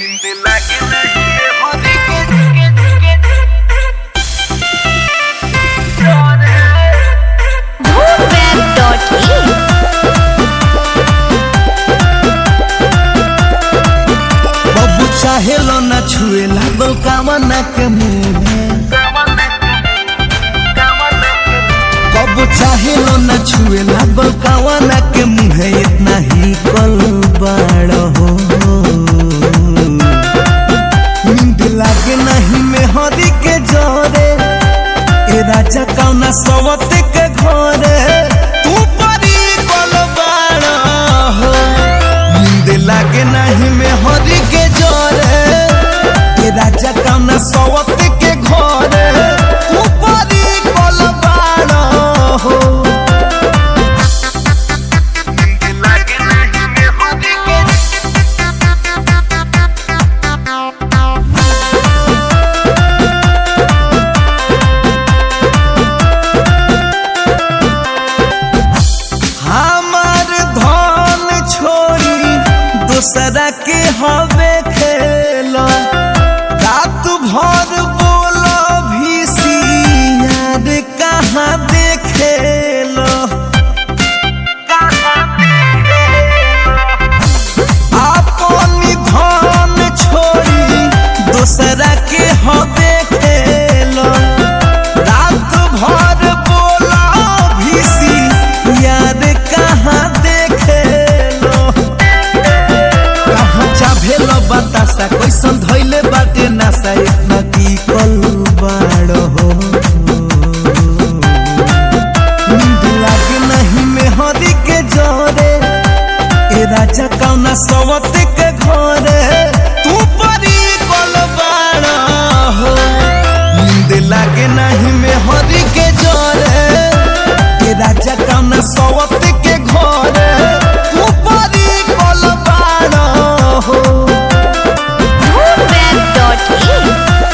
नींद लागे नहीं ये होने के Web.in बबू चाहेलो ना छुएला बलकावना के मुंह कबू चाहेलो ना छुएला बलकावना के मुंह इतना ही कल बड़ हो नींद लागे नहीं में हरी के जोरे ए राजा कौना सवत के घरे तू परी कल बड़ हो नींद लागे नहीं में हरी के जोरे ए राजा कौना सवत के घरे तू परी कल बड़ हो नींद लागे नहीं ये होने के हमार धन छोड़ी दूसरा के हवे खेलो रात भर बोलो भी यार कहाँ देखेलो अपन धन छोड़ी दूसरा के हवे खेलो रात भर बोला भीसी याद कहाँ देखेलो कहाँ चाभेलो बतासा कैसन धैले बाटे नासा इतना की कल बाड़ हो नींद लागे नहीं में हरी के जोरे ए राजा कौना सवत के घरे तू परी कल बाड़ हो नींद लागे नहीं में हरी के जोरे ए राजा कौना सवत के घरे तू परी कल बाड़ हो Web.in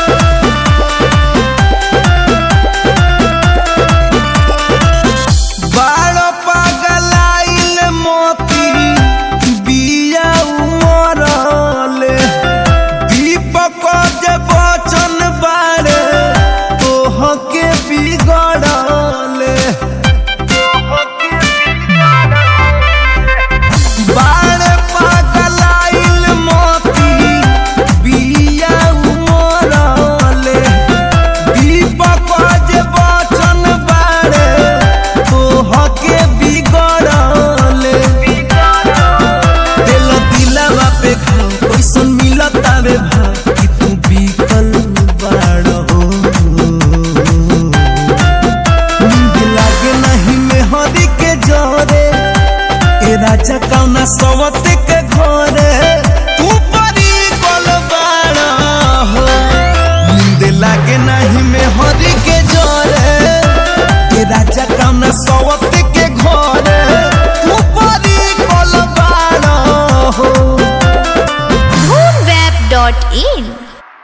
बाड़ पगलाइल मोती बिया उमरले दीपक जे बचन बाड़े तोह के बिगड़ले बाड़ पगलाइल मोती बिया उमरले दीपक जे बचन बाड़े तोह के बिगड़ले दिल दिलावा पे खाओ कैसन मिलत आवे भाव कि तू बिकल बाड़ हो नींद लागे नहीं में हरी के जोरे ए राजा का